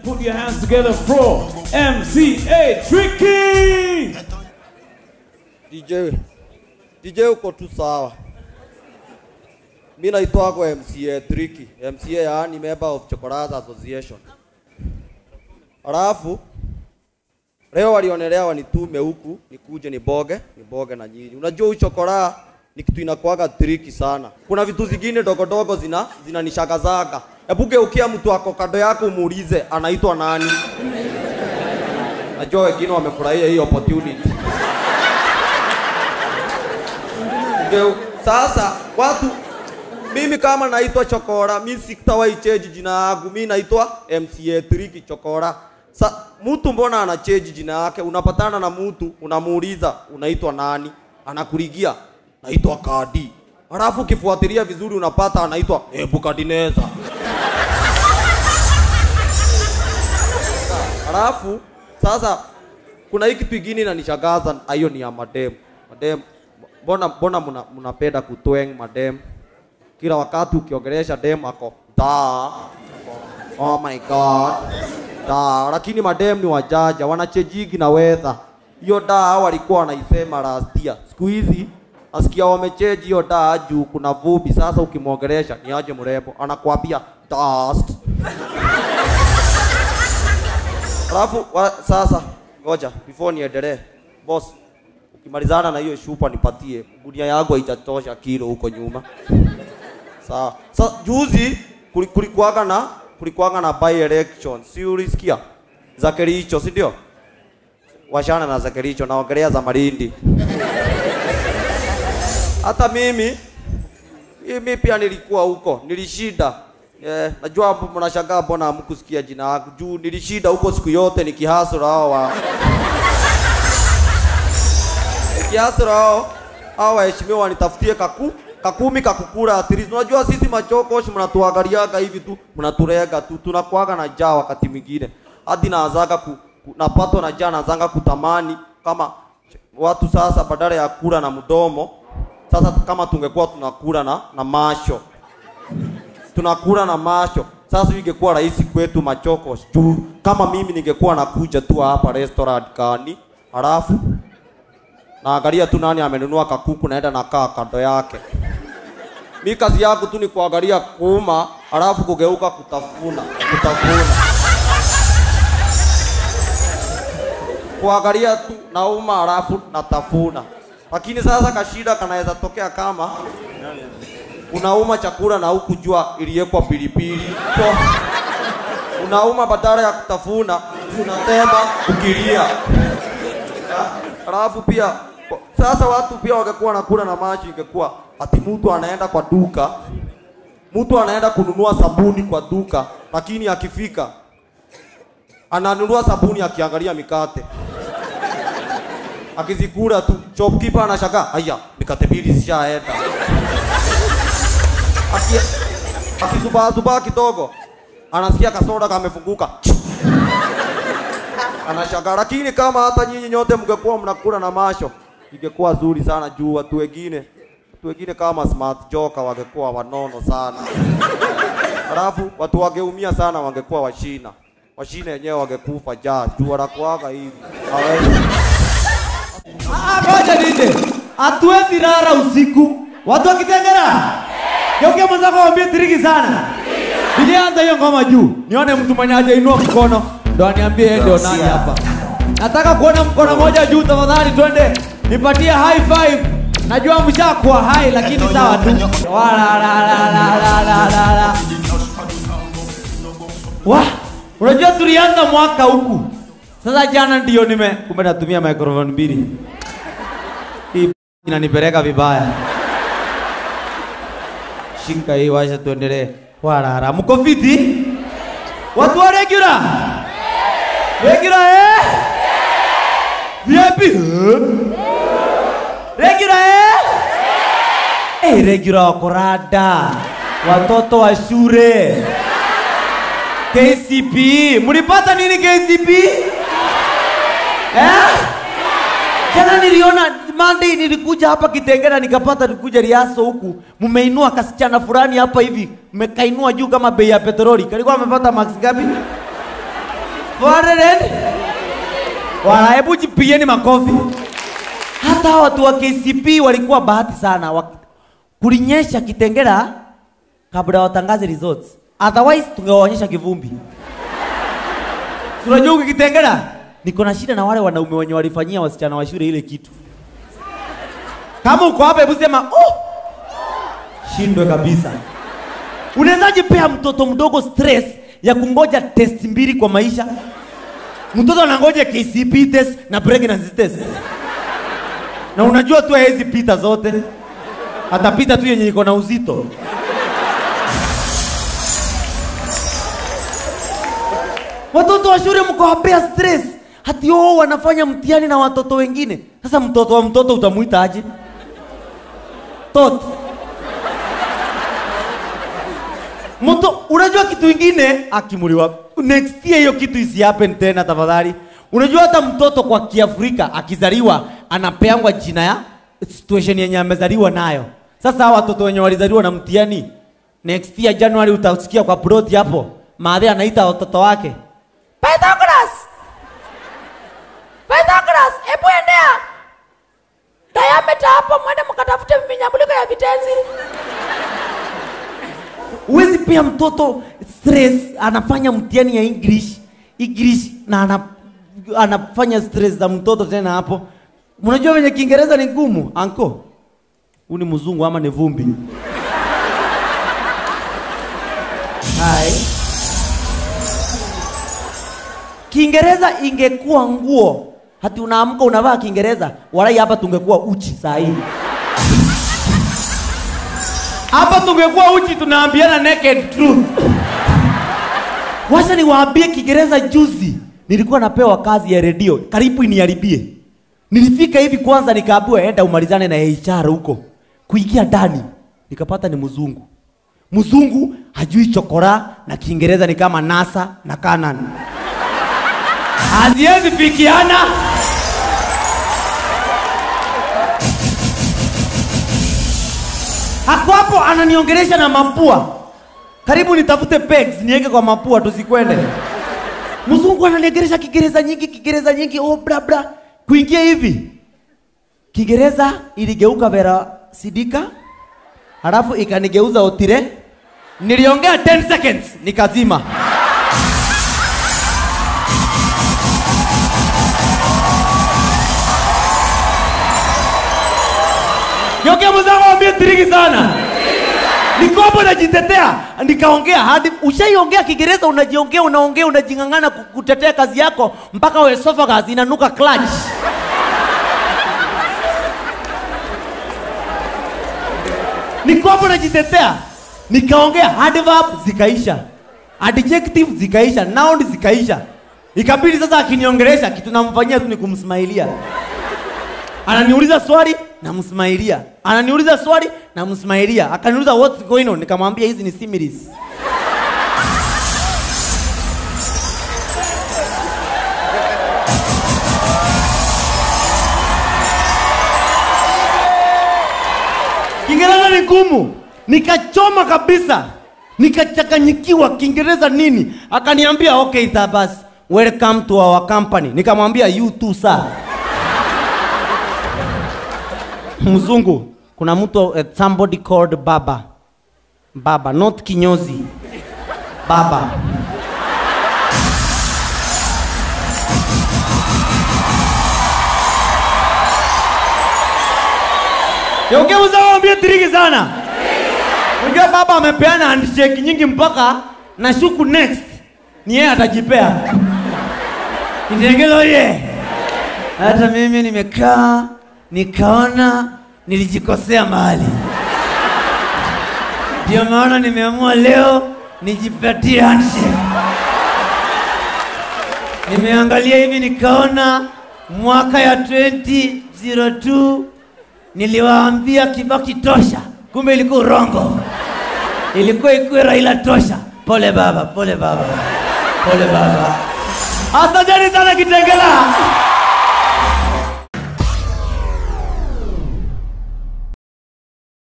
Put your hands together for MCA Tricky. DJ, DJ uko tu sawa. Mi naitwagwo MCA Tricky, MCA yaani member of Chokoras Association. Alafu leo walionelea wanitume huku nikuje niboge niboge na nyinyi. Unajua huyu chokora ni kitu inakuwaga tricky sana. Kuna vitu zingine dogo dogo zina zinanishagazaga. Hebu geukia mtu ako kando yako umuulize anaitwa nani. Najua wengine wamefurahia hii opportunity. Geu. Sasa watu mimi kama naitwa Chokora, mi sitawahi change jina yangu. Mi naitwa MCA Tricky Chokora. Sa mtu mbona ana change jina yake? Unapatana na mtu unamuuliza unaitwa nani, anakuligia naitwa Kadi, halafu ukifuatilia vizuri unapata anaitwa Nebukadneza. Halafu sasa kuna hii kitu ingine inanishangaza, hiyo ni ya madem. Madem, mbona mbona mna- mnapenda kutweng madem? Kila wakati ukiongelesha dem ako da, oh my god da, lakini madem ni wajaja, wanachejigi na weather. Hiyo da walikuwa wanaisema last year, siku hizi nasikia wamecheji hiyo da juu kuna vumbi. Sasa ukimwongelesha ni aje mrembo, anakuambia dust. Alafu wa, sasa ngoja before niendelee. Boss, ukimalizana na hiyo shupa nipatie. Gunia yangu haijatosha kilo huko nyuma. Sawa. Sasa juzi kuli- kulikuwaga na kulikuwaga na by election. Si ulisikia? Za Kericho, si ndio? Washana na za Kericho naongelea za Malindi. Hata mimi mimi pia nilikuwa huko, nilishinda. Eh, najua hapo mnashangaa mbona hamkusikia jina langu. Juu nilishinda huko siku yote nikihasura hao wa nikihasura hao hao waheshimiwa wanitafutie kaku kakumi kakukura at least. Unajua sisi machokoshi mnatuangaliaga hivi tu, mnaturega tu, tunakuaga na njaa wakati mwingine. Hadi naazaga ku, ku, napatwa na njaa naanzaga kutamani kama watu sasa badala ya kula na mdomo sasa kama tungekuwa tunakula na, na masho tunakula na macho. Sasa ingekuwa rahisi kwetu machoko juu kama mimi ningekuwa nakuja tu hapa restaurant kani, halafu naangalia tu nani amenunua kakuku, naenda nakaa kando yake. Mi kazi yangu tu ni kuangalia kuuma, halafu kugeuka kutafuna, kutafuna, kuangalia tu nauma, halafu natafuna. Lakini sasa kashida kanaweza tokea kama unauma chakula na hukujua iliwekwa pilipili. So, unauma badala ya kutafuna, unatema ukilia. Alafu pia sasa watu pia wangekuwa nakula na maji, ingekuwa ati mtu anaenda kwa duka, mtu anaenda kununua sabuni kwa duka, lakini akifika ananunua sabuni akiangalia mikate akizikula tu, shopkeeper anashangaa, haya mikate mbili zishaenda Aki- akizubazubaa kidogo anasikia kasoda kamefunguka anashangaa. Lakini kama hata nyinyi nyote mngekuwa mnakula na masho, ingekuwa zuri sana juu watu wengine watu wengine kama smart joka wangekuwa wanono sana, halafu watu wangeumia sana, wangekuwa washina washina wenyewe wangekufa jaa juu wanakuaga hivi hawezi Ah, Ngoja nije. Hatuwezi lala usiku. Watu wakitengera. Geukia mwenzako waambie tiriki sana. Nilianza hiyo ngoma juu. Nione mtu mwenye hajainua mkono. Ndo aniambie yeye ndio nani hapa. Nataka kuona mkono moja juu tafadhali twende. Nipatie high five. Najua mshakuwa high lakini sawa tu. Wala la la la la la la la. Wah, unajua tulianza mwaka huku. Sasa jana ndio nime kumbe natumia microphone mbili. Hii inanipeleka vibaya. Shinka hii wacha tuendelee. Warara, mko fiti? Watu wa regular? Regular eh? VIP? eh? Regular eh? Eh, regular wako rada. Watoto wa shule. KCP. Mlipata nini KCP? Eh? Jana niliona Monday nilikuja hapa Kitengela nikapata nikuja Riaso huku. Mmeinua kasichana fulani hapa hivi. Mmekainua juu kama bei ya petroli. Kalikuwa amepata max ngapi? 400 wala hebu jipigieni makofi hata hawa watu wa KCP walikuwa bahati sana Wak- kulinyesha Kitengela kabla watangaze results otherwise tungewaonyesha kivumbi Si unajua huku Kitengela niko na shida na wale wanaume wenye walifanyia wasichana wa shule ile kitu kama uko hapa hebu sema oh! shindwe kabisa unawezaje pea mtoto mdogo stress ya kungoja test mbili kwa maisha mtoto anangoja KCP test na pregnancy test na unajua tu hawezi pita zote atapita tu yenye iko na uzito watoto wa shule mkawapea stress hati oo wanafanya mtihani na watoto wengine sasa mtoto wa mtoto utamuita aje tot mto unajua kitu ingine akimuliwa next year hiyo kitu isi happen tena tafadhali unajua hata mtoto kwa kiafrika akizaliwa anapeangwa jina ya situation yenye amezaliwa nayo sasa hawa watoto wenye walizaliwa na mtihani next year january utasikia kwa plot hapo maadhi anaita watoto wake Pythagoras Pythagoras hebu endea diameter hapo mwende mkatafute minyambuliko ya vitenzi huwezi pia mtoto stress anafanya mtihani ya english english na ana, anafanya stress za mtoto tena hapo mnajua venye kiingereza ni ngumu anko huu ni mzungu ama ni vumbi Hai. kiingereza ingekuwa nguo hati unaamka unavaa kiingereza walai hapa tungekuwa uchi saa hii hapa tungekuwa uchi tunaambiana naked truth wacha niwaambie kiingereza juzi nilikuwa napewa kazi ya redio karibu iniharibie nilifika hivi kwanza nikaambiwa enda umalizane na HR huko kuingia ndani nikapata ni mzungu mzungu hajui chokora na kiingereza ni kama nasa na kanan haziwezi fikiana hako hapo ananiongelesha na mapua karibu nitafute pegs niweke kwa mapua tusikwende mzungu ananiongelesha kiingereza nyingi kiingereza nyingi oh bra bra kuingia hivi kiingereza iligeuka vera sidika halafu ikanigeuza otire niliongea 10 seconds nikazima Yoke mwenzangu ambie tiriki sana. Niko hapo najitetea, nikaongea hadi ushaiongea Kiingereza, unajiongea, unaongea, unajing'ang'ana ku- kutetea kazi yako mpaka esophagus inanuka clutch. Niko hapo najitetea, nikaongea adverb zikaisha, adjective zikaisha, noun zikaisha. Ikabidi sasa akiniongelesha kitu namfanyia tu ni kumsmailia ananiuliza swali namsmailia ananiuliza swali namsmailia akaniuliza what's going on nikamwambia hizi ni similes kiingereza ni ngumu nikachoma kabisa nikachanganyikiwa kiingereza nini akaniambia okay tabas welcome to our company nikamwambia you too sir mzungu kuna mtu uh, somebody called baba baba not kinyozi baba yokeuzaambie tiriki sana unajua baba amepeana handshake nyingi mpaka na shuku next ni yeye atajipea Kitengela ye hata mimi nimekaa nikaona nilijikosea mahali, ndio maana nimeamua leo nijipatie handshake. Nimeangalia hivi nikaona mwaka ya 2002 niliwaambia Kibaki tosha, kumbe ilikuwa urongo, ilikuwa ikuwe Raila tosha. Pole baba, pole baba, pole baba. Asanteni sana Kitengela.